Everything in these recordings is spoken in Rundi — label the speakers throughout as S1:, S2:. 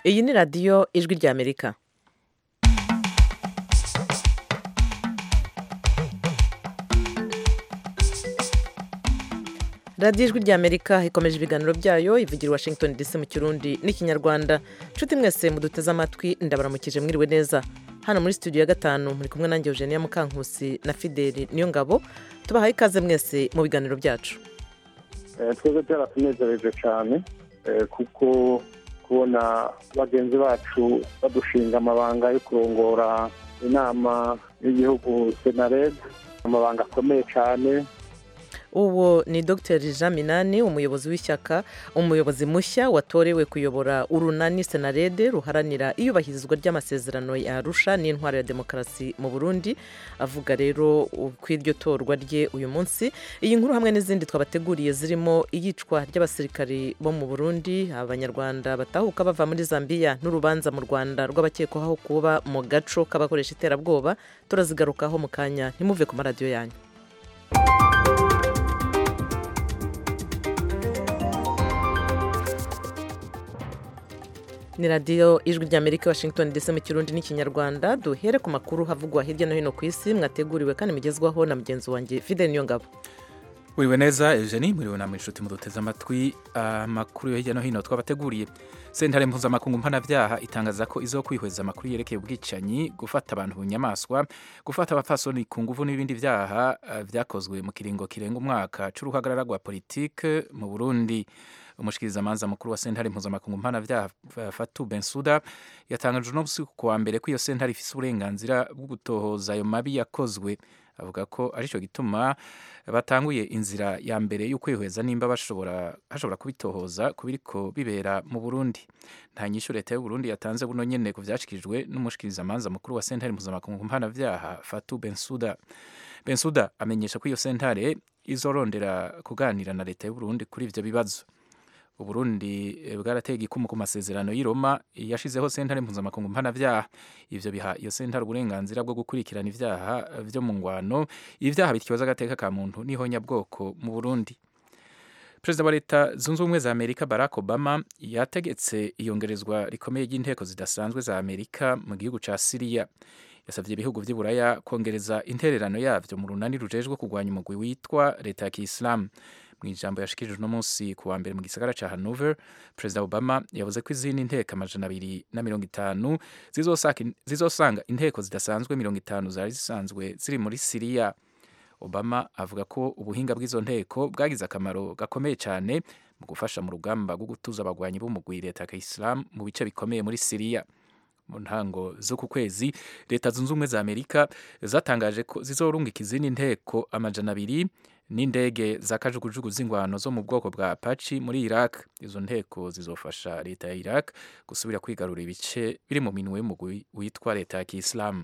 S1: iyi ni radiyo ijwi ry'amerika radiyo ijwi ry'amerika ikomeje ibiganiro byayo ivugira i washington dc mu kirundi n'ikinyarwanda nshuti mwese muduteze amatwi ndabaramukije mwiriwe neza hano muri studio ya gatanu muri kumwe nanjye eugenia mukankusi na fideli niyo ngabo tubahaye ikaze mwese mu biganiro byacu
S2: twebwe byaratunezereje cyane kuko kubona bagenzi bacu badushinga amabanga yo kurongora inama y'igihugu senared amabanga akomeye cyane
S1: uwo ni dr jean minani umuyobozi w'ishyaka umuyobozi mushya watorewe kuyobora urunani senarede ruharanira iyubahirizwa ry'amasezerano ya arusha n'intwaro ya demokarasi mu burundi avuga rero ku iryo torwa rye uyu munsi iyi nkuru hamwe n'izindi twabateguriye zirimo iyicwa ry'abasirikari bo mu burundi abanyarwanda batahuka bava muri zambia n'urubanza mu rwanda rw'abakekwaho kuba mu gaco k'abakoresha iterabwoba turazigarukaho mu kanya ntimuve ku maradiyo yanyu ni radiyo ijwi ry'amerika washington dc mu kirundi n'ikinyarwanda duhere ku makuru havugwa hirya no hino ku isi mwateguriwe kandi mugezwaho na mugenzi wanjye fide niyo ngabo
S3: muriwe neza eugenie muriwe namwe inshuti muduteze amatwi amakuru yo hirya no hino twabateguriye sentare mpuzamakungu mpanabyaha itangaza ko izo kwihweza amakuru yerekeye ubwicanyi gufata abantu mu nyamaswa gufata abapfasoni ku nguvu n'ibindi byaha byakozwe mu kiringo kirenga umwaka c'uruhagarara rwa politike mu burundi umushikirizamanza mukuru wa sentare mpuzamakungu mpanabyaha fatu bensuda yatangaje uno musi ku wa mbere ko iyo sentare ifise uburenganzira bwo gutohoza ayo mabi yakozwe avuga ko arico gituma batanguye inzira ya mbere y'ukwihweza nimba bashobora hashobora kubitohoza kubiriko bibera mu Burundi nta nyishu leta y'u Burundi yatanze buno nyene ku vyashikirijwe n'umushikirizamanza mukuru wa sentare mpuzamakungu mpanavyaha Fatu Bensuda Bensuda amenyesha ko iyo sentare izorondera kuganira na leta y'u Burundi kuri ivyo bibazo uburundi bwarateye igikumu ku masezerano y'i Roma yashizeho sentare mpuzamakungu mpanavyaha ivyo biha iyo sentare uburenganzira bwo gukurikirana ivyaha vyo mu ngwano ivyaha bityoza agateka ka muntu n'ihonyabwoko mu burundi perezida wa leta zunze ubumwe za amerika barack obama yategetse iyongerezwa rikomeye ry'inteko zidasanzwe za amerika mu gihugu ca siriya yasabye ibihugu vy'iburaya kongereza intererano yavyo mu runani rujejwe kurwanya umugwi witwa leta ya kiislamu mu ijambo yashikirije uno munsi ku wa mbere mu gisagara ca Hanover Perezida Obama yavuze ko izindi nteko amajana abiri na mirongo itanu zizosanga inteko zidasanzwe mirongo itanu zari zisanzwe ziri muri Siriya Obama avuga ko ubuhinga bw'izo nteko bwagize akamaro gakomeye cyane mu gufasha mu rugamba rwo gutuza abagwanyi b'umugwi leta ya Islam mu bice bikomeye muri Siriya mu ntango zo ku kwezi leta zunze ubumwe za Amerika zatangaje ko zizorungika izindi nteko amajana abiri n'indege za kajugujugu z'ingwano zo mu bwoko bwa Apache muri Iraq izo nteko zizofasha leta ya Iraq gusubira kwigarura ibice biri mu minwe y'umugwi witwa leta ya Kiislamu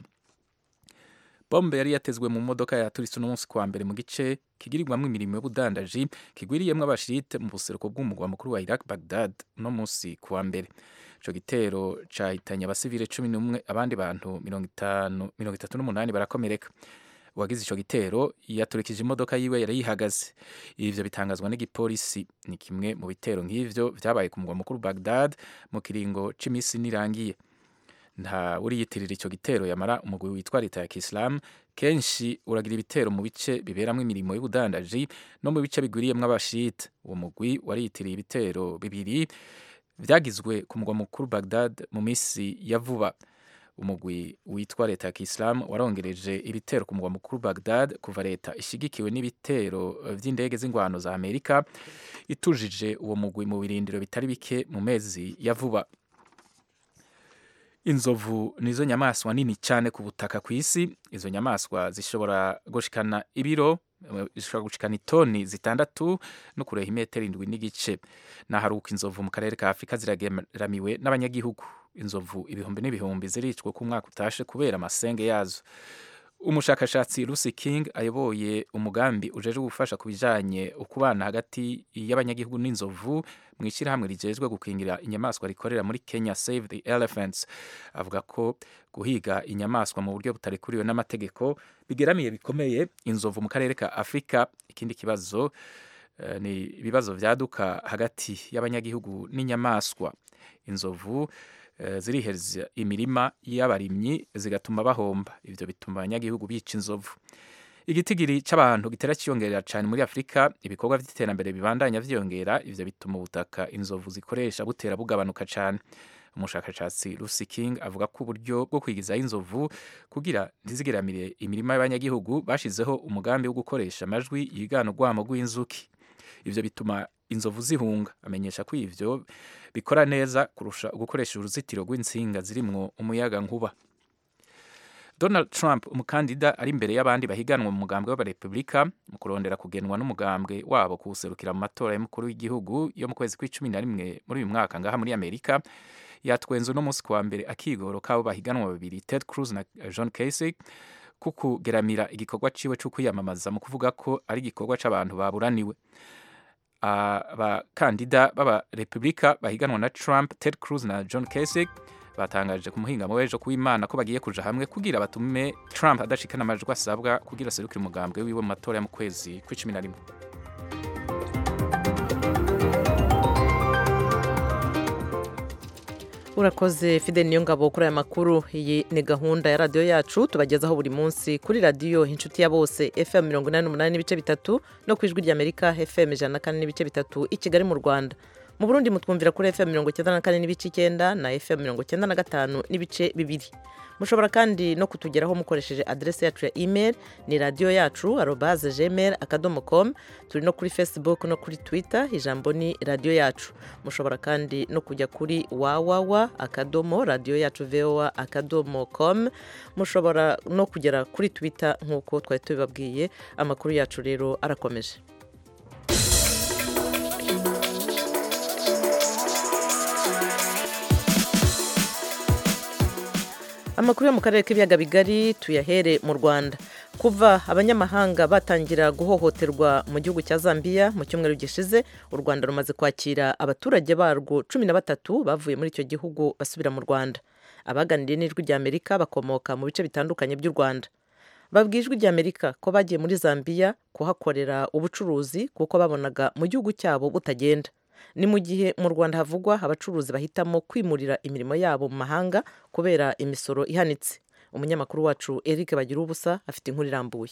S3: bombe yari yatezwe mu modoka yaturitse uno munsi kwa mbere mu gice kigirirwamo imirimo y'ubudandaji kigwiriyemwo abashirite mu buseruko bw'umugwa mukuru wa Iraq Baghdad uno munsi kwa mbere ico gitero cahitanye abasivile cumi n'umwe abandi bantu mirongo itatu n'umunani barakomereka uwagize ico gitero yaturikije imodoka yiwe yari yihagaze ivyo bitangazwa n'igipolisi ni kimwe mu bitero nk'ivyo vyabaye ku mugwa mukuru Baghdad mu kiringo c'imisi nirangiye nta uriyitirira ico gitero yamara umugwi witwa leta ya Kiislamu kenshi uragira ibitero mu bice biberamwo imirimo y'ubudandaji no mu bice bigwiriyemwo abashite uwo mugwi wariyitiriye ibitero bibiri vyagizwe ku mugwa mukuru Baghdad mu misi ya vuba umugwi witwa leta ya Kiislamu warongereje ibitero ku mugwa mukuru Baghdad kuva leta ishigikiwe n'ibitero vy'indege z'ingwano za Amerika itujije uwo mugwi mu birindiro bitari bike mu mezi ya vuba inzovu nizo nyamaswa nini cyane ku butaka ku isi izo nyamaswa zishobora gushikana ibiro zishobora gushikana itoni zitandatu no kureha imetero indwi n'igice naharuka inzovu mu karere ka afurika zirageramiwe n'abanyagihugu inzovu ibihumbi n'ibihumbi ziricwa ku mwaka utashe kubera amasenge yazo umushakashatsi Lucy King ayoboye umugambi ujeje gufasha ku bijanye ukubana hagati y'abanyagihugu n'inzovu mu ishyirahamwe rijejwe gukingira inyamaswa rikorera muri Kenya Save the Elephants avuga ko guhiga inyamaswa mu buryo butarekuriwe n'amategeko bigeramiye bikomeye inzovu mu karere ka Afrika ikindi kibazo uh, ni ibibazo vyaduka hagati y'abanyagihugu n'inyamaswa inzovu eh, zirihereza imirima y'abarimyi zigatuma bahomba ivyo bituma abanyagihugu bica inzovu igitigiri c'abantu gitera ciyongerera cane muri afurika ibikorwa vy'iterambere bibandanya vyiyongera ivyo bituma ubutaka inzovu zikoresha butera bugabanuka cane umushakashatsi Lucy King avuga ko uburyo bwo kwigizaho inzovu kugira ntizigeramire imirima y'abanyagihugu bashizeho umugambi wo gukoresha amajwi yigana urwamo rw'inzuki ivyo bituma inzovu zihunga amenyesha ko ivyo bikora neza kurusha gukoresha uruzitiro rw'insinga zirimwo umuyaga nkuba Donald Trump umukandida ari imbere y'abandi bahiganwa mu mugambwe w'abarepublika mu kurondera kugenwa n'umugambwe wabo kuwuserukira mu matora y'umukuru w'igihugu yo mu kwezi kw'icumi na rimwe muri uyu mwaka ngaha muri amerika yatwenze uno munsi kuwa mbere akigoro k'abo bahiganwa babiri ted cruz na john casey ku kugeramira igikorwa ciwe co kwiyamamaza mu kuvuga ko ari igikorwa c'abantu baburaniwe abakandida b'abarepublika bahiganwa na trump ted cruz na john casey batangaje ku muhingamo w'ejo kuw'imana ko bagiye kuja hamwe kugira batume trump adashikana amajwi asabwa kugira aserukire umugambwe wiwe mu matora yo mu kwezi kw'icumi na rimwe
S1: urakoze fide niyo ngabo kuri aya makuru iyi ni gahunda ya radiyo yacu tubagezaho buri munsi kuri radiyo inshuti ya bose fm mirongo inani n'umunani n'ibice bitatu no ku ijwi ry'amerika fm ijana na kane n'ibice bitatu i kigali mu rwanda mu burundi mutwumvira kuri fm mirongo icyenda na kane n'ibice icyenda na fm mirongo icyenda na gatanu n'ibice bibiri mushobora kandi no kutugeraho mukoresheje aderesi yacu ya email ni radiyo yacu arobaze gmail akadomo com turi no kuri facebook no kuri twitter ijambo ni radiyo yacu mushobora kandi no kujya kuri wawawa akadomo radiyo yacu voa akadomo com mushobora no kugera kuri twitter nk'uko twari tubibabwiye amakuru yacu rero arakomeje amakuru yo mu karere k'ibiyaga bigari tuyahere mu rwanda kuva abanyamahanga batangira guhohoterwa mu gihugu cya zambia mu cyumweru gishize u rwanda rumaze kwakira abaturage barwo cumi na batatu bavuye muri icyo gihugu basubira mu rwanda abaganiriye n'ijwi ry'amerika bakomoka mu bice bitandukanye by'u rwanda babwiye ijwi ry'amerika ko bagiye muri zambia kuhakorera ubucuruzi kuko babonaga mu gihugu cyabo butagenda ni mu gihe mu rwanda havugwa abacuruzi bahitamo kwimurira imirimo yabo mu mahanga kubera imisoro ihanitse umunyamakuru wacu eric bagira ubusa afite inkuru irambuye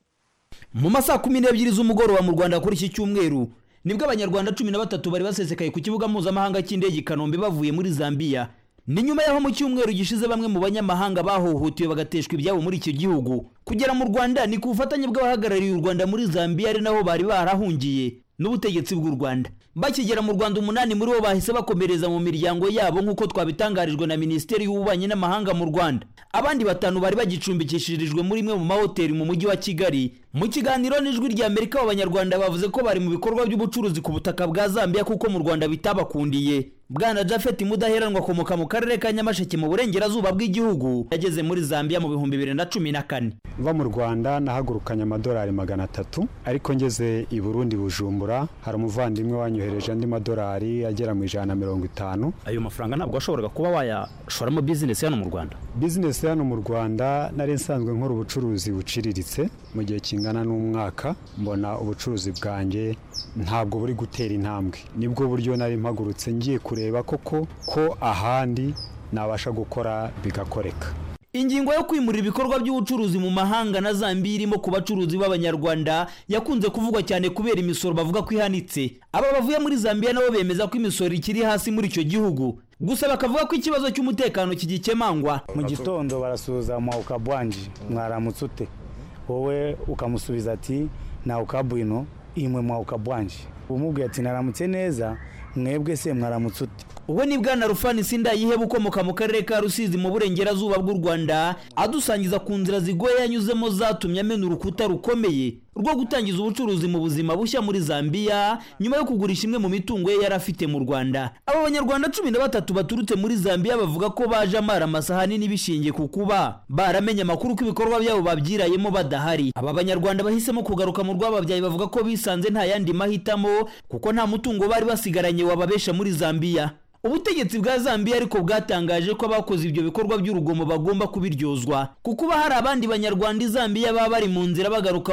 S4: mu masaha kumi n'ebyiri z'umugoroba mu rwanda kuri iki cyumweru nibwo abanyarwanda cumi na batatu bari basesekaye ku kibuga mpuzamahanga cy'indege i kanombe bavuye muri zambia ni nyuma y'aho mu cyumweru gishize bamwe mu banyamahanga bahohotewe bagateshwa ibyabo muri icyo gihugu kugera mu rwanda ni ku bufatanye bw'abahagarariye u rwanda muri zambia ari naho bari barahungiye n'ubutegetsi bw'u rwanda bakigera mu rwanda umunani muri bo bahise bakomereza mu miryango yabo nk'uko twabitangarijwe na minisiteri y'ububanyi n'amahanga mu rwanda abandi batanu bari bagicumbikishirijwe muri imwe mu mahoteli mu mujyi wa kigali mu kiganiro n'ijwi rya amerika abanyarwanda bavuze ko bari mu bikorwa by'ubucuruzi ku butaka bwa zambia kuko mu rwanda bitabakundiye bwana jafet mudaheranwa akomoka mu karere ka nyamasheke mu burengerazuba bw'igihugu yageze muri zambia mu bihumbi bibiri na cumi na kane
S5: mva mu rwanda nahagurukanye amadolari magana atatu ariko ngeze i burundi bujumbura hari umuvandimwe wanyohereje andi madolari agera mu ijana na mirongo itanu
S6: ayo mafaranga ntabwo washoboraga kuba wayashoramo bizinesi hano mu rwanda
S5: bizinesi hano mu rwanda nari nsanzwe nkora ubucuruzi buciriritse mu gihe kingana n'umwaka mbona ubucuruzi bwanjye ntabwo buri gutera intambwe nibwo buryo nari mpagurutse ngiye kureba koko ko ahandi nabasha gukora bigakoreka
S4: ingingo yo kwimurira ibikorwa by'ubucuruzi mu mahanga na zambia irimo ku bacuruzi b'abanyarwanda yakunze kuvugwa cyane kubera imisoro bavuga ko ihanitse aba bavuye muri zambia nabo bemeza ko imisoro ikiri hasi muri icyo gihugu gusa bakavuga ko ikibazo cy'umutekano kigikemangwa
S7: mu gitondo barasuhuza mwawukabwanji mwaramutse ute wowe ukamusubiza ati nawukabwino imwe mwawukabwanji umubwiye ati naramutse neza mwebwe se mwaramutse ute
S4: uwo ni bwana rufani sindayiheba ukomoka mu karere ka rusizi mu burengerazuba bw'u rwanda adusangiza ku nzira zigoye yanyuzemo zatumye amena urukuta rukomeye rwo gutangiza ubucuruzi mu buzima bushya muri zambia nyuma yo kugurisha imwe mu mitungo ye yari afite mu rwanda aba banyarwanda cumi na batatu baturutse muri zambia bavuga ko baje amara amasahani n'ibishingiye ku kuba baramenye amakuru ko ibikorwa byabo babyirayemo badahari aba banyarwanda bahisemo kugaruka mu rwababyaye bavuga ko bisanze nta yandi mahitamo kuko nta mutungo bari basigaranye wababesha muri zambia ubutegetsi bwa zambia ariko bwatangaje ko abakoze ibyo bikorwa by'urugomo bagomba kubiryozwa kuko uba hari abandi banyarwanda i zambia baba bari mu nzira bagaruka mu rwanda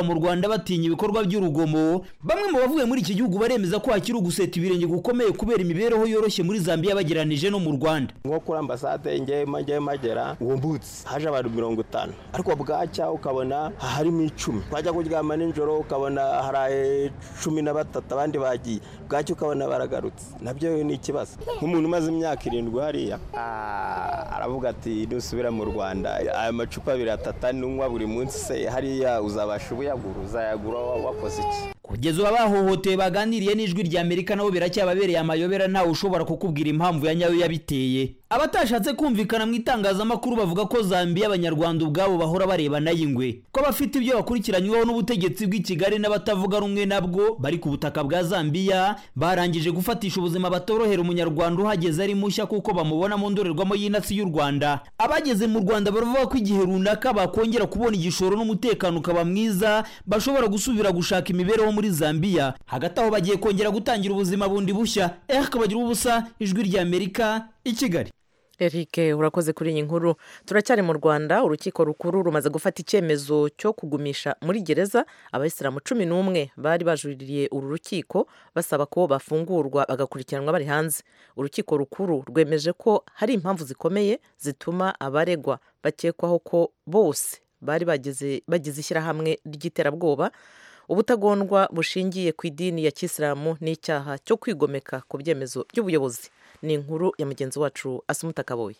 S4: batinya ibikorwa by'urugomo bamwe mu bavuye muri iki gihugu baremeza ko hakiri uguseta ibirenge gukomeye kubera imibereho yoroshye muri zambia bageranije no mu rwanda
S8: nko kuri ambasade ngewe ngewe magera uwo mbutse haje abantu mirongo itanu ariko bwacya ukabona harimo icumi twajya kuryama nijoro ukabona hari cumi na batatu abandi bagiye bwacya ukabona baragarutse nabyo ni ikibazo nk'umuntu umaze imyaka irindwi hariya aravuga ati nusubira mu rwanda aya macupa abiri atatu anywa buri munsi se hariya uzabasha ubuyagura uzayagura wakoze iki
S4: kugeza ubu abahohotewe baganiriye n'ijwi rya amerika nabo biracyababereye amayobera ntawe ushobora kukubwira impamvu ya nyayo yabiteye abatashatse kumvikana mu itangazamakuru bavuga ko zambiya abanyarwanda ubwabo bahora barebana y'ingwe ko bafite ibyo bakurikiranyweho n'ubutegetsi bw'i kigali n'abatavuga rumwe nabwo bari ku butaka bwa zambiya barangije gufatisha ubuzima batorohera umunyarwanda uhageze ari mushya kuko bamubona mu ndorerwamo y'inasi y'u rwanda abageze mu rwanda baravuga ko igihe runaka bakongera kubona igishoro n'umutekano ukaba mwiza bashobora gusubira gushaka imibereho muri zambiya hagati aho bagiye kongera gutangira ubuzima bundi bushya eh kabagira ubusa ijwi rya amerika i kigali
S1: Eric urakoze kuri iyi nkuru turacyari mu rwanda urukiko rukuru rumaze gufata icyemezo cyo kugumisha muri gereza abayisilamu cumi n'umwe bari bajuririye uru rukiko basaba ko bafungurwa bagakurikiranwa bari hanze urukiko rukuru rwemeje ko hari impamvu zikomeye zituma abaregwa bakekwaho ko bose bari bagize ishyirahamwe ry'iterabwoba ubutagondwa bushingiye ku idini ya kisilamu n'icyaha cyo kwigomeka ku byemezo by'ubuyobozi ni inkuru ya mugenzi wacu asumuta kaboye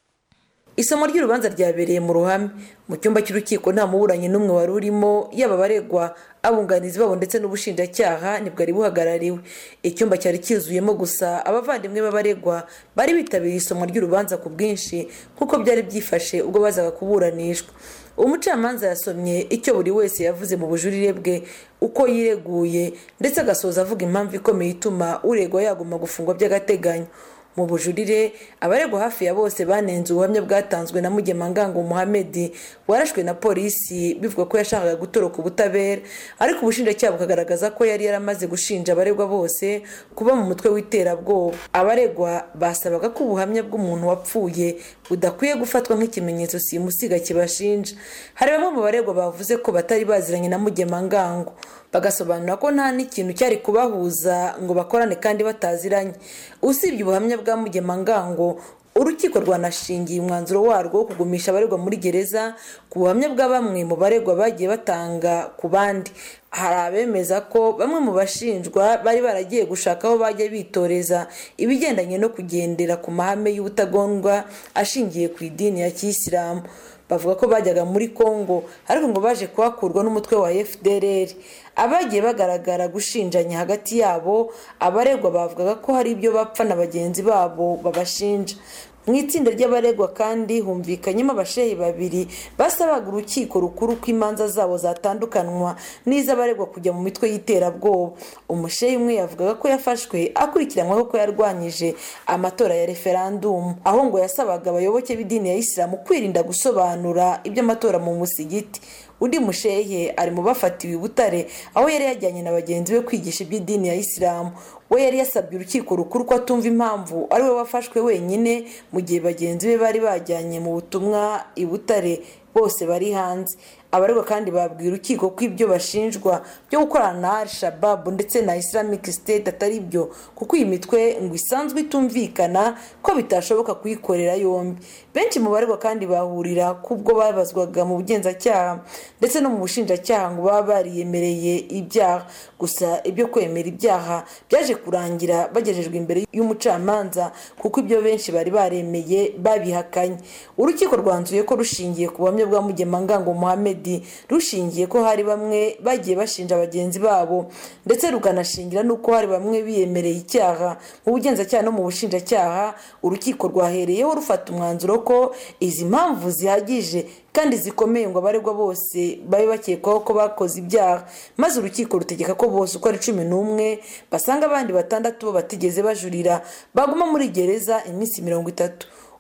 S9: isomo ry'urubanza ryabereye mu ruhame mu cyumba cy'urukiko nta muburanyi n'umwe wari urimo yaba abaregwa abunganizi babo ndetse n'ubushinjacyaha ntibwari buhagarariwe icyumba cyari cyuzuyemo gusa abavandimwe b'abaregwa bari bitabiriye isomo ry'urubanza ku bwinshi nk'uko byari byifashe ubwo bazaga kuburanishwa umucamanza yasomye icyo buri wese yavuze mu bujurire bwe uko yireguye ndetse agasoza avuga impamvu ikomeye ituma uregwa yaguma gufungwa by'agateganyo mu bujurire abaregwa hafi ya bose banenze ubuhamya bwatanzwe na mugemangango muhamedi warashwe na polisi bivuga ko yashakaga gutoroka ubutabera ariko ubushinjacyaha bukagaragaza ko yari yaramaze gushinja abaregwa bose kuba mu mutwe w'iterabwoba abaregwa basabaga ko ubuhamya bw'umuntu wapfuye budakwiye gufatwa nk'ikimenyetso simusiga kibashinja hari bamwe mu baregwa bavuze ko batari baziranye na mugemangango bagasobanura ko nta n'ikintu cyari kubahuza ngo bakorane kandi bataziranye usibye ubuhamya bwa mugemangango urukiko rwanashingiye umwanzuro warwo wo kugumisha abaregwa muri gereza ku buhamya bwa bamwe mu baregwa bagiye batanga ku bandi hari abemeza ko bamwe mu bashinjwa bari baragiye gushaka aho bajya bitoreza ibigendanye no kugendera ku mahame y'ubutagondwa ashingiye ku idini ya kiyisilamu bavuga ko bajyaga muri congo ariko ngo baje kuhakurwa n'umutwe wa fdr abagiye bagaragara gushinjanya hagati yabo abaregwa bavugaga ko hari ibyo bapfa na bagenzi babo babashinja mu itsinda ry'abaregwa kandi humvikanyemo abashehi babiri basabaga urukiko rukuru ko imanza zabo zatandukanwa n'iz'abaregwa kujya mu mitwe y'iterabwoba umushehi umwe yavugaga ko yafashwe akurikiranyweho ko yarwanyije amatora ya referandumu aho ngo yasabaga abayoboke b'idini ya isilamu kwirinda gusobanura iby'amatora mu musigiti undi mushehe ari mu bafatiwe i butare aho yari yajyanye na bagenzi be kwigisha iby'idini ya isilamu we yari yasabye urukiko rukuru ko atumva impamvu ari we wafashwe wenyine mu gihe bagenzi be bari bajyanye mu butumwa i butare bose bari hanze abaregwa kandi babwiye urukiko ko ibyo bashinjwa byo gukorana na al shababu ndetse na islamic state atari byo kuko iyi mitwe ngo isanzwe itumvikana ko bitashoboka kuyikorera yombi benshi mu baregwa kandi bahurira kubwo babazwaga mu bugenzacyaha ndetse no mu bushinjacyaha ngo baba bariyemereye ibyaha gusa ibyo kwemera ibyaha byaje kurangira bagejejwe imbere y'umucamanza kuko ibyo benshi bari baremeye babihakanye urukiko rwanzuye ko rushingiye ku buhamya bwa mugemangango muhammed rushingiye ko hari bamwe bagiye bashinja bagenzi babo ndetse rukanashingira n'uko hari bamwe biyemereye icyaha mu bugenzacyaha no mu bushinjacyaha urukiko rwahereyeho rufata umwanzuro ko izi mpamvu zihagije kandi zikomeye ngo abaregwa bose babe bakekwaho ko bakoze ibyaha maze urukiko rutegeka ko bose uko ari cumi n'umwe basanga abandi batandatu bo batigeze bajurira baguma muri gereza iminsi mirongo itatu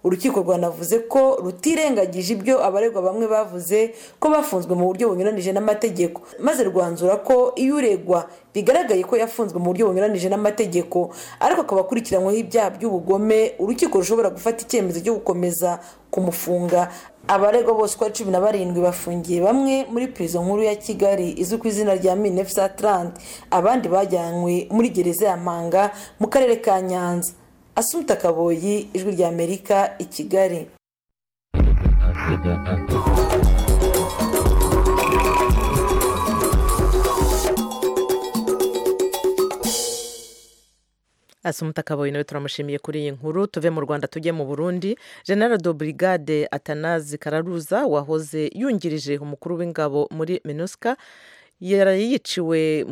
S9: urukiko rwanavuze ko rutirengagije ibyo abaregwa bamwe bavuze ko bafunzwe mu buryo bunyuranije n'amategeko maze rwanzura ko iyo uregwa bigaragaye ko yafunzwe mu buryo bunyuranije n'amategeko ariko akaba akurikiranyweho ibyaha by'ubugome urukiko rushobora gufata icyemezo cyo gukomeza kumufunga abaregwa bose uko ari cumi na barindwi bafungiye bamwe muri perezida nkuru ya kigali izwi ku izina rya minefsa trant abandi bajyanywe muri gereza ya mpanga mu karere ka nyanza asuta kaboyi ijwi rya amerika i kigali
S1: asumuta kaboyi nawe turamushimiye kuri iyi nkuru tuve mu rwanda tujye mu burundi general de brigade atanazi kararuza wahoze yungirije umukuru w'ingabo muri minuska yiciwe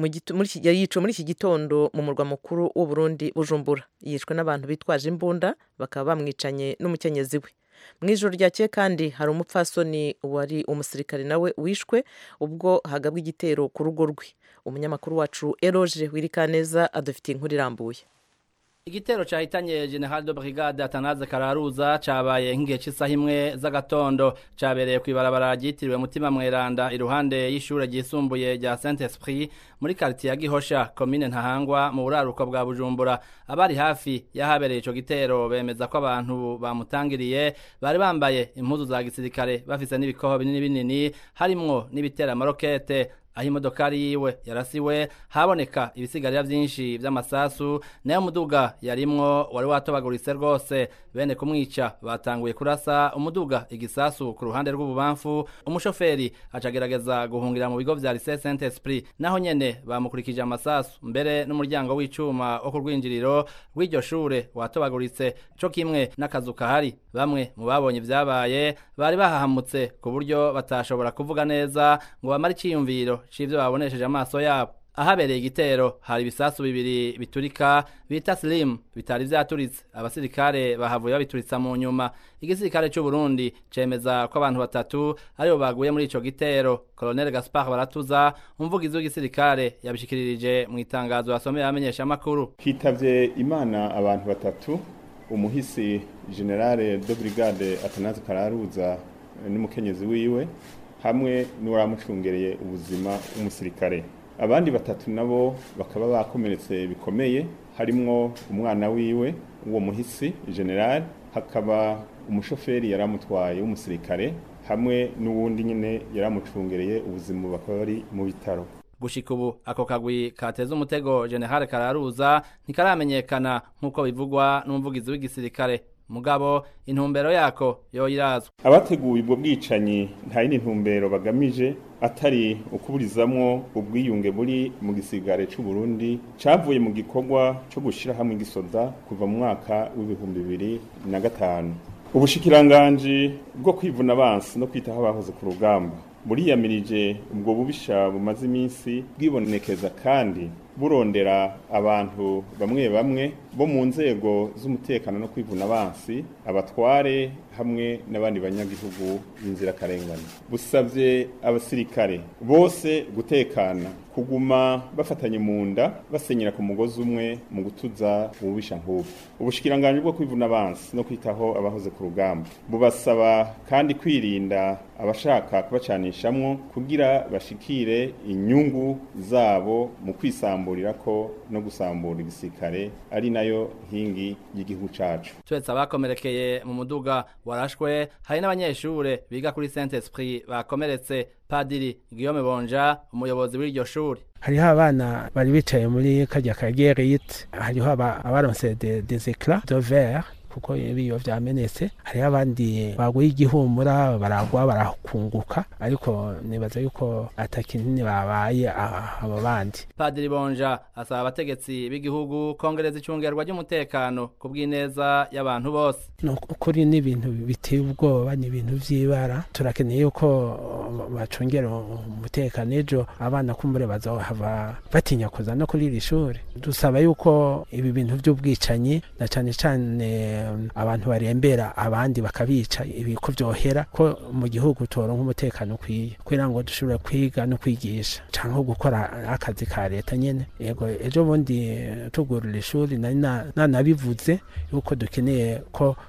S1: muri iki gitondo mu murwa mukuru w'uburundi bujumbura yishwe n'abantu bitwaje imbunda bakaba bamwicanye n'umukenyezi we mu ijoro ryakeye kandi hari umupfasoni wari umusirikare nawe wishwe ubwo hagabwa igitero ku rugo rwe umunyamakuru wacu eroge wirikaneza adufitiye inkuru irambuye
S10: igitero cyahitanye general de brigade atanaze kararuza cabaye nk'igihe cy'isaha imwe z'agatondo cabereye ku ibarabara ryitiriwe mutima mweranda iruhande y'ishure ryisumbuye rya saint esprit muri quartier ya gihosha komine ntahangwa mu buraruko bwa bujumbura abari hafi y'ahabereye ico gitero bemeza ko abantu bamutangiriye bari bambaye impuzu za gisirikare bafise n'ibikoho binini binini harimwo n'ibitera amarokete aho imodokari yiwe yarasiwe haboneka ibisigarira byinshi by'amasasu nayo muduga yarimwo wari watobaguritse rwose bene kumwica batanguye kurasa umuduga igisasu ku ruhande rw'ububamfu umushoferi acagerageza guhungira mu bigo vya lycée saint esprit naho nyene bamukurikije amasasu mbere n'umuryango w'icuma wo ku rwinjiriro rw'iryo shure watobaguritse co kimwe n'akazu kahari bamwe mu babonye ibyabaye bari bahahamutse ku buryo batashobora kuvuga neza ngo bamare iciyumviro c'ivyo babonesheje amaso yabo ahabereye igitero hari ibisasu bibiri biturika bita slim bitari vyaturitse abasirikare bahavuye babituritsa mu nyuma igisirikare c'u Burundi cemeza ko abantu batatu aribo baguye muri ico gitero Colonel Gaspard Baratuza umuvugizi w'igisirikare yabishikiririje mu itangazo yasomeye abamenyesha makuru
S11: hitavye imana abantu batatu umuhisi generale de brigade Atanaze Kararuza n'umukenyezi wiwe hamwe n'uwaramucungereye ubuzima w'umusirikare abandi batatu nabo bakaba bakomeretse bikomeye harimwo umwana wiwe uwo muhisi general hakaba umushoferi yaramutwaye w'umusirikare hamwe n'uwundi nyine yaramucungereye ubuzima bakaba bari mu bitaro
S10: gushika ubu ako kagwi kateza umutego general kararuza ntikaramenyekana nk'uko bivugwa n'umuvugizi w'igisirikare mugabo intumbero yako yoyirazwa
S11: abateguye ubwo bwicanyi nta yindi ntumbero bagamije atari ukuburizamwo ubwiyunge buri mu gisigare c'u Burundi cavuye mu gikorwa co gushira hamwe igisoda kuva mu mwaka w'ibihumbi bibiri na gatanu ubushikiranganji bwo kwivuna abansi no kwitaho abahoze ku rugamba buriyamirije ubwo bubisha bumaze iminsi bwibonekeza kandi burondera abantu bamwe bamwe bo mu nzego z'umutekano no kwivuna abansi abatware hamwe n'abandi banyagihugu b'inzirakarengane busabye abasirikare bose gutekana kuguma bafatanye mu nda basenyera ku mugozi umwe mu gutuza ububisha nk'ubu ubushikiranganji bwo kwivuna abansi no kwitaho abahoze ku rugamba bubasaba kandi kwirinda abashaka kubacanishamwo kugira bashikire inyungu zabo mu kwisamburira ko no gusambura igisirikare ari nayo nkingi y'igihugu cacu
S10: twese abakomerekeye mu muduga warashwe hari n'abanyeshure biga kuri saint esprit bakomeretse padiri guillaume bonja umuyobozi w'iryo shuri
S12: hariho abana bari bicaye muri kajya ka gerite hariho abaronse des éclats de verre kuko ibiyo vyamenetse hariho abandi baguye igihumura baragwa barakunguka ariko nibaza yuko atakinini babaye abo bandi
S10: padiri bonja asaba abategetsi b'igihugu kongereza icungerwa ry'umutekano ku bw'ineza y'abantu bose
S12: ukuri n'ibintu biteye ubwoba ni ibintu vy'ibara turakeneye yuko bacungera umutekano ejo abana kumbure bazohava batinya kuza no kuri iri shuri dusaba yuko ibi bintu vy'ubwicanyi na cane cane abantu barembera abandi bakabica ibiko byohera ko mu gihugu toronka umutekano ukwiye kugira ngo dushobore kwiga no kwigisha cyangwa gukora akazi ka leta nyine yego ejo bundi tugurura ishuri nari nanabivuze yuko dukeneye ko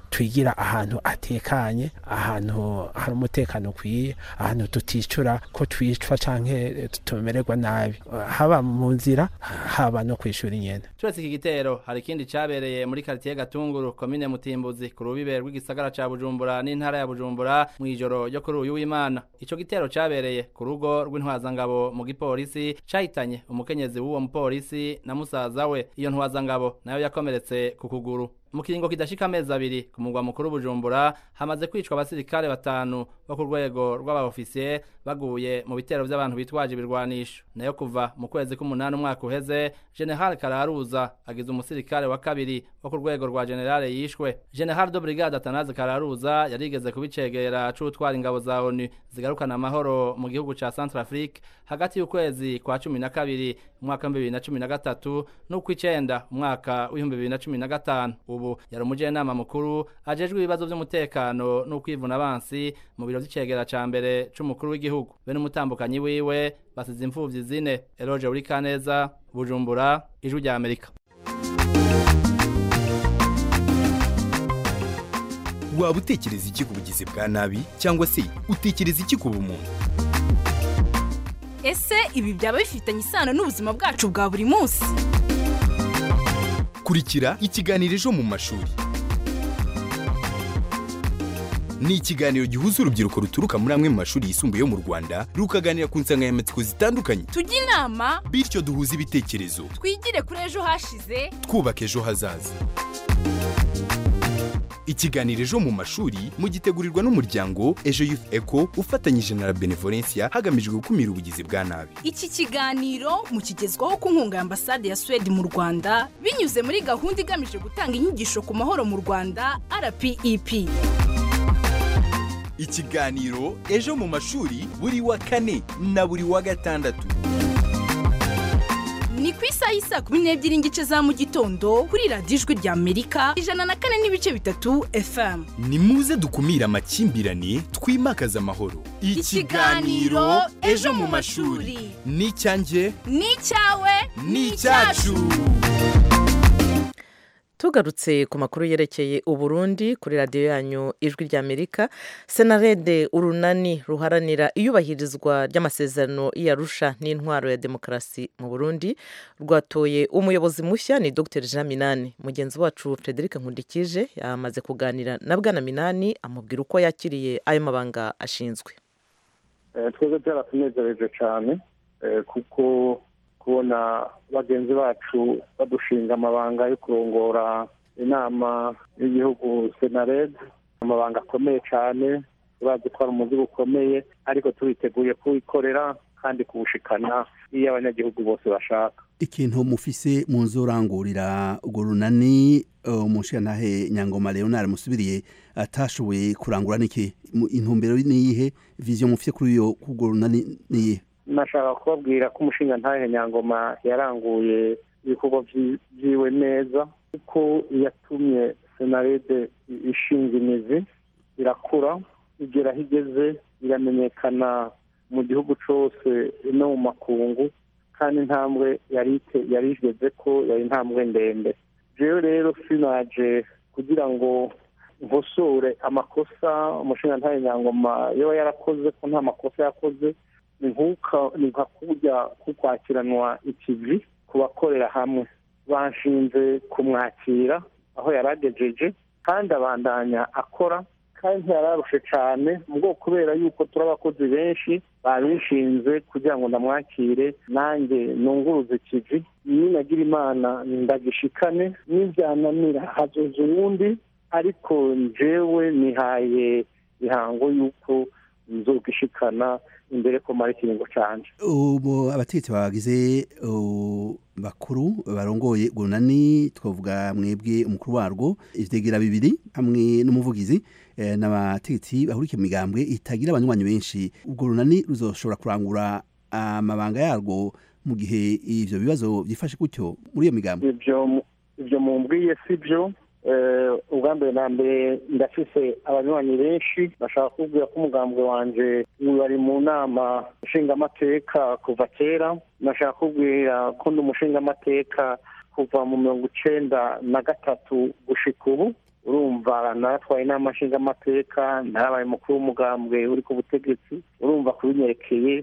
S12: twigira ahantu atekanye ahantu hari umutekano ukwiye ahantu tuticura ko twicwa canke tumererwa nabi haba mu nzira haba no kwishura inyene
S10: turetse iki gitero hari ikindi cabereye muri quartier Gatunguru komine Mutimbuzi ku rubibe rw'igisagara ca Bujumbura n'intara ya Bujumbura mu ijoro ryo kuri uyu w'Imana ico gitero cabereye ku rugo rw'intwazangabo mu gipolisi cahitanye umukenyezi w'uwo mupolisi na musaza we iyo ntwazangabo nayo yakomeretse ku kuguru mu kiringo kidashika amezi abiri ku mugwa mukuru Bujumbura hamaze kwicwa abasirikare batanu bo ku rwego rw'abaofisiye baguye mu bitero by'abantu bitwaje ibirwanisho nayo kuva mu kwezi k'umunani umwaka uheze General Kararuza agize umusirikare wa kabiri wo ku rwego rwa generale yishwe General de Brigade Atanaze Kararuza yarigeze kubicegera c'utwara ingabo za ONU zigarukana amahoro mu gihugu ca Centrafrique hagati y'ukwezi kwa cumi na kabiri umwaka w'ibihumbi bibiri na cumi na gatatu n'ukw'icenda umwaka w'ibihumbi bibiri na cumi na gatanu ubu yari umujyanama mukuru ajejwe ibibazo by'umutekano n'ukwivuna abansi mu biro by'icegera ca mbere c'umukuru w'igihugu be n'umutambukanyi wiwe basize imfuvyi zine Eloge Urikaneza Bujumbura ijwi rya Amerika
S13: waba utekereza iki ku bugizi bwa nabi cyangwa se utekereza iki ku bumuntu
S14: ese ibi byaba bifitanye isano n'ubuzima bwacu bwa buri munsi
S13: kurikira ikiganiro ejo mu mashuri ni ikiganiro gihuza urubyiruko ruturuka muri amwe mu mashuri yisumbuye yo mu rwanda rukaganira ku nsanganyamatsiko zitandukanye
S14: tujye inama
S13: bityo duhuze ibitekerezo
S14: twigire kuri ejo hashize
S13: twubaka ejo hazaza ikiganiro ejo mu mashuri mugitegurirwa n'umuryango ejo youth eco ufatanyije na la benevolencia hagamijwe gukumira ubugizi bwa nabi
S14: iki kiganiro mukigezwaho ku nkunga ya ambasade ya suwede mu rwanda binyuze muri gahunda igamije gutanga inyigisho ku mahoro mu rwanda rpep
S13: ikiganiro ejo mu mashuri buri wa kane na buri wa gatandatu
S14: ni ku isaha y'isaa kumi n'ebyiri n'igice za mu gitondo kuri radiyo ijwi rya amerika ijana na kane n'ibice bitatu fm
S13: ni muze dukumire amakimbirane twimakaze amahoro
S14: ikiganiro ejo mu mashuri
S13: ni icyanjye
S14: ni icyawe
S13: ni icyacu
S1: tugarutse ku makuru yerekeye uburundi kuri radiyo yanyu ijwi ry'amerika senarede urunani ruharanira iyubahirizwa ry'amasezerano y'iyarusha n'intwaro ya demokarasi mu burundi rwatoye umuyobozi mushya ni dr jean minani mugenzi wacu frederic nkundikije yamaze kuganira na bwana minani amubwira uko yakiriye ayo mabanga ashinzwe
S2: twebwe byaratunezereje cyane kuko kubona bagenzi bacu badushinga amabanga yo kurongora inama y'igihugu senared amabanga akomeye cyane bazi ko ari umuzigo ukomeye ariko tubiteguye kuwikorera kandi kuwushikana iyo abanyagihugu bose bashaka
S15: ikintu mufise mu nzu urangurira urwo runani umushingantahe nyangoma leonard musubiriye atashoboye kurangura niki intumbero niyihe viziyo mufite kuri iyo urwo runani niyihe
S2: nashaka kubabwira ko umushinga ntahe nyangoma yaranguye ibikorwa byiwe neza kuko yatumye senarede ishinga imizi irakura igera aho igeze iramenyekana mu gihugu cyose no mu makungu kandi intambwe yari igeze ko yari intambwe ndende rero rero sinaje kugira ngo nkosore amakosa umushinga ntahe nyangoma yaba yarakoze ko nta makosa yakoze ni nka kujya kukwakiranwa ikivi ku bakorera hamwe bashinze kumwakira aho yari agejeje kandi abandanya akora kandi ntiyararushe cyane mu bwoko kubera yuko turi abakozi benshi babishinze kugira ngo ndamwakire nanjye nunguruze ikivi ninagira imana ndagishikane n'ibyananira hazoza uwundi ariko njyewe nihaye ihango y'uko nzogishikana imbere ko mara ikiringo canje
S15: ubu abategetsi bagize bakuru barongoye urunani twavuga mwebwe umukuru warwo ivyegera bibiri hamwe n'umuvugizi n'abategetsi bahurikiye mu migambwe itagira abanywanyi benshi ubwo runani ruzoshobora kurangura amabanga yarwo mu gihe ivyo bibazo byifashe gutyo muri iyo migambwe
S2: ivyo mumbwiye si byo ubwa mbere na mbere ndafise abanywanyi benshi bashaka kubwira ko umugambwe wanje bari mu nama nshingamateka kuva kera nashaka kubwira ko ndi umushingamateka kuva mu mirongo icenda na gatatu gushika ubu urumva naratwaye inama nshingamateka narabaye umukuru w'umugambwe uri ku butegetsi urumva kubinyerekeye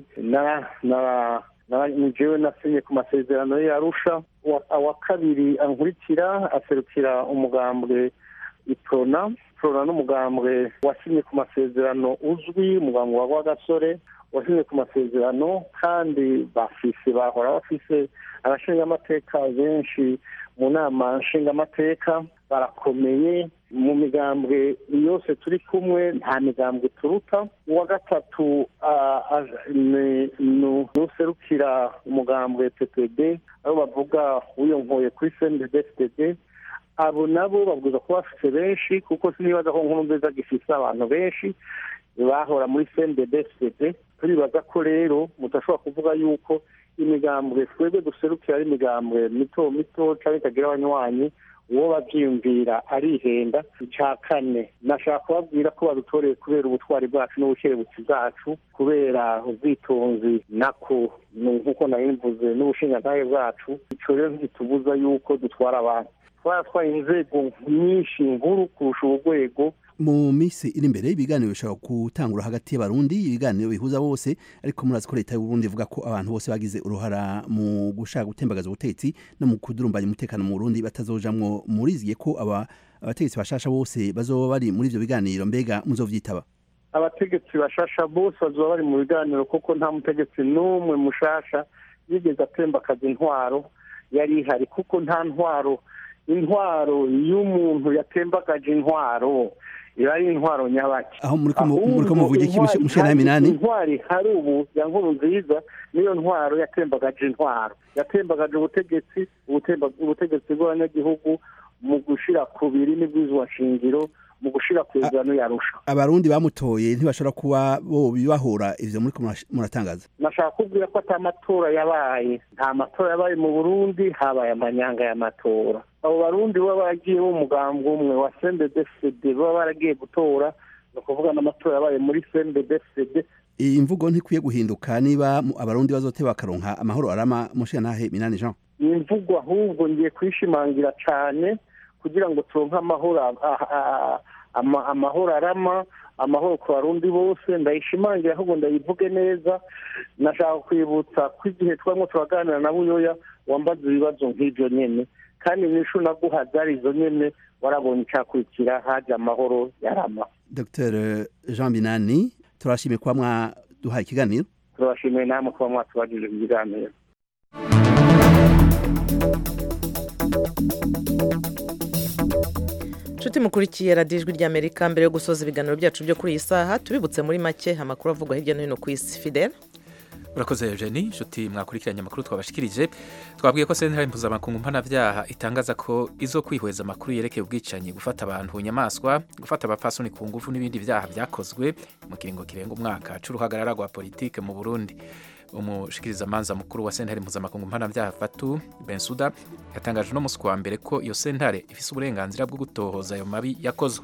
S2: jewe nasinye ku masezerano ye arusha uwa kabiri ankurikira aserukira umugambwe iprona iprona n'umugambwe wasinye ku masezerano uzwi umugambwe wa rwagasore wasinye ku masezerano kandi bafise bahora bafise abashingamateka benshi mu nama nshingamateka barakomeye mu migambwe yose turi kumwe nta migambwe turuta uwa gatatu nuserukira umugambwe ppd aho bavuga wiyonkoye kuri cndfdd abo nabo babwiza kuba bafite benshi kuko sinibaza ko nkuru nziza gifise abantu benshi bahora muri cndfdd turibaza ko rero mudashobora kuvuga yuko imigambwe twebwe duserukira ari imigambwe mito mito cyangwa itagira abanywanyi uwo babyiyumvira arihenda icya kane nashaka kubabwira ko badutoreye kubera ubutwari bwacu n'ubukerebutsi bwacu kubera ubwitonzi nako nk'uko nari mvuze n'ubushingantahe bwacu icyo rero ntitubuza yuko dutwara abantu twaratwaye inzego nyinshi nkuru kurusha urwego
S15: mu minsi iri imbere ibiganiro bishobora gutangura hagati y'abarundi ibiganiro bihuza bose ariko murazi ko leta y'uburundi ivuga ko abantu bose bagize uruhara mu gushaka gutembagaza ubutegetsi no mu kudurumbanya umutekano mu burundi batazojamwo muriziye ko aba abategetsi bashasha bose bazoba bari muri ivyo biganiro mbega muzovyitaba
S2: abategetsi bashasha bose bazoba bari mu biganiro kuko nta mutegetsi n'umwe mushasha yigeze atembakaza intwaro yari ihari kuko nta ntwaro intwaro y'umuntu yatembagaje intwaro iba ari intwaro nyabaki
S15: aho muri ko muvuga iki mushera minani
S2: intwari hari ubu ya nkuru nziza niyo ntwaro yatembagaje intwaro yatembagaje ubutegetsi ubutegetsi bw'abanyagihugu mu gushira ku birimi bw'izwa shingiro mu gushira ku izano yarusha
S15: abarundi bamutoye ntibashobora kuba bo bibahora ivyo muri muratangaza
S2: nashaka kubwira ko ata matora yabaye nta matora yabaye mu burundi habaye amanyanga y'amatora abo barundi baba baragiye b'umugambwe umwe wa cndfcd baba baragiye gutora ni ukuvuga n'amatora yabaye muri cndfcd
S15: iyi mvugo ntikwiye guhinduka niba abarundi bazoteba bakaronka amahoro arama mushirantahe minani jean
S2: iyi mvugo ahubwo ngiye kuyishimangira cane kugira ngo turonke amahoro amahoro arama amahoro ku barundi bose ndayishimangira ahubwo ndayivuge neza nashaka kwibutsa ko igihe twarimo turaganira na buyoya wambaza ibibazo nk'ibyo nyene kandi nishu naguha zari izo nyene warabonye icyakurikira haje amahoro yarama
S15: dr jean binani turashimiye kuba mwaduhaye ikiganiro
S2: turabashimiye namwe kuba mwatubagije ikiganiro
S1: inshuti mukurikiye radiyo ijwi ry'amerika mbere yo gusoza ibiganiro byacu byo kuri iyi saha tubibutse muri make amakuru avugwa hirya no hino ku isi fidel
S3: urakoze eugenie inshuti mwakurikiranye amakuru twabashikirije twabwiye ko sentare mpuzamakungu mpanabyaha itangaza ko izo kwihweza amakuru yerekeye ubwicanyi gufata abantu ku nyamaswa gufata abapfasoni ku ngufu n'ibindi byaha byakozwe mu kiringo kirenga umwaka c'uruhagarara rwa politike mu burundi umushikirizamanza mukuru wa sentare mpuzamakungu mpanabyaha fatu bensuda yatangaje uno musi wa mbere ko iyo sentare ifise uburenganzira bwo gutohoza ayo mabi yakozwe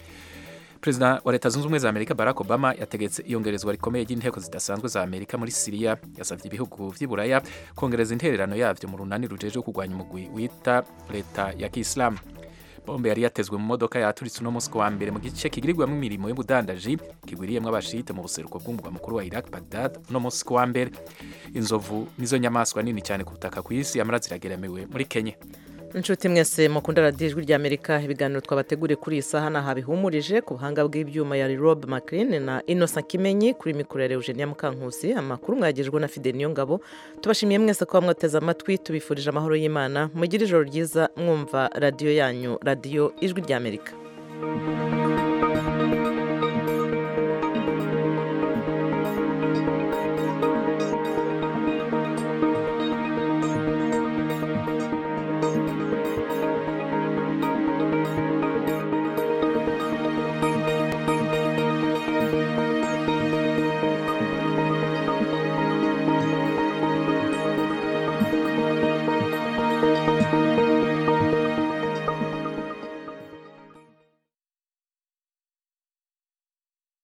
S3: perezida wa leta zunze ubumwe za amerika barack obama yategetse iyongerezwa rikomeye ry'inteko zidasanzwe za amerika muri siriya yasabye ibihugu vy'iburaya kongereza intererano yavyo mu runani rujejwe kurwanya umugwi wita leta ya kiislamu bombe yari yatezwe mu modoka yaturitse uno munsi wa mbere mu gice kigirirwamo imirimo y'ubudandaji kigwiriyemo abashite mu buseruko bw'umugwa mukuru wa iraq bagdad uno munsi wa mbere inzovu nizo nyamaswa nini cyane ku butaka ku isi yamara zirageramiwe muri kenya
S1: inshuti mwese mukunda radiyo ijwi ry'amerika ibiganiro twabateguriye kuri iyi saha naha bihumurije ku buhanga bw'ibyuma ya rob maclean na innocent kimenyi kuri mikoro ya eugenia mukankusi amakuru mwagejwe na fide niyo ngabo tubashimiye mwese kuba mwateze amatwi tubifurije amahoro y'imana mugire ijoro ryiza mwumva radiyo yanyu radiyo ijwi ry'amerika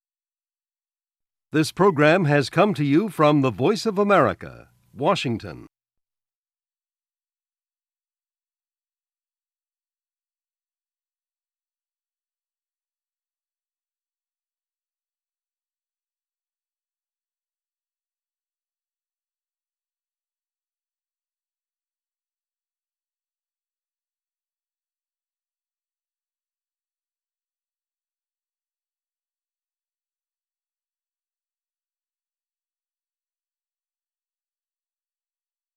S16: This program has come to you from the Voice of America, Washington.